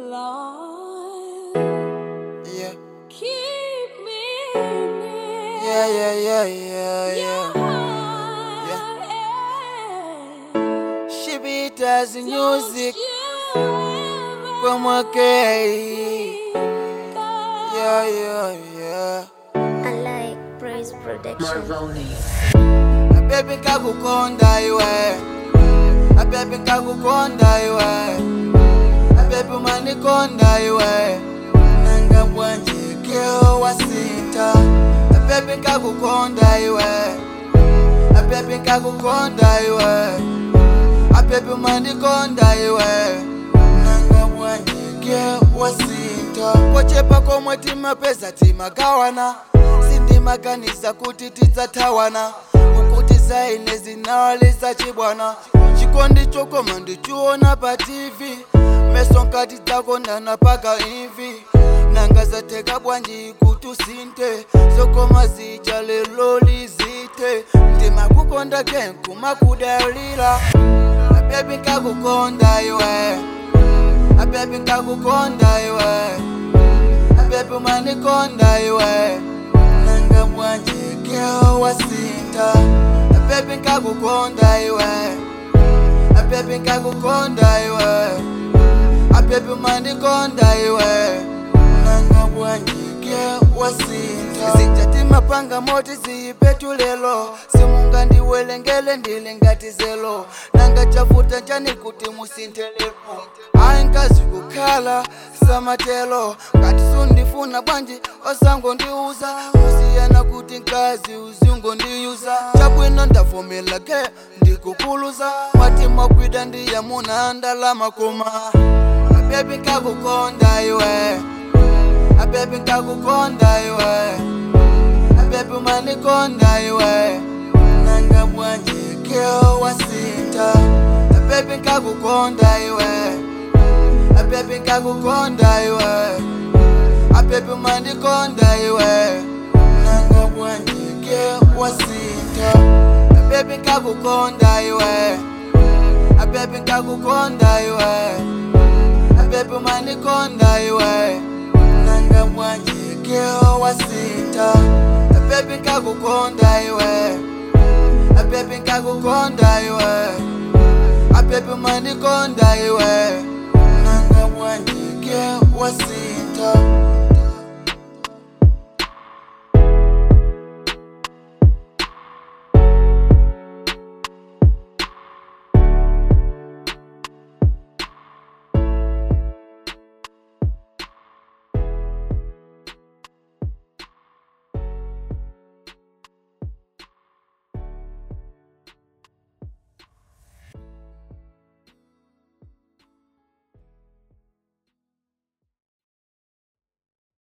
Lord, Yeah, keep me near yeah, yeah, yeah, yeah, your yeah. heart, She beat us in music Don't you ever from a gay. go. Yeah, yeah, yeah. I like Praise Production. A baby kakukonda iwe. A baby kakukonda iwe. A baby manikonda iwe. Nanga bwanje keo wasinta. A baby kakukonda iwe. A baby kakukonda iwe. A baby manikonda iwe. Nanga bwanje keo wasinta. Kochepa komwe timapeza timagawana. sindimakanisa kuti tidzathawana ukuti zaine zinawalisa chibwana chikondi chokoma ndichiona pa tv meso nkati dzakondana paka imvi nanga zatheka bwanji kuti usinte zokoma zija lelo lizite ndimakukonda ke kumakudalira abebi nkakukonda iwe abebi nkakukonda iwe abebi manikonda iwe nanga bwanje keo wasinta abebi nkakukonda iwe abebi nkakukonda iwe abebi manikonda iwe nanga bwanje keo wasinta zijati mapanga moti ziyipetulelo simunga ndiwelengele ndili ngati zelo nanga chavuta njani kuti musintelepo ayi nkazi kukhala samatelo ngati sundifuna bwanji osango ndiuza kusiyana kuti nkazi uzungo ndiyuza chabwino ndavomela ke ndikukuluza mati mwakwida ndiyamuna ndalama koma abebi nkakukonda iwe abebi nkakukonda iwe abebi manikonda iwe nanga bwanje keo wasinta abebi nkakukonda iwe abebi nkakukonda iwe abebi manikonda iwe nanga bwanje keo wasinta abebi nkakukonda iwe abebi nkakukonda iwe abebi manikonda iwe nanga bwanje keo wasinta abebi nkakukonda iwe abebi nkakukonda iwe abebi manikonda iwe nanga bwanje keo wasinta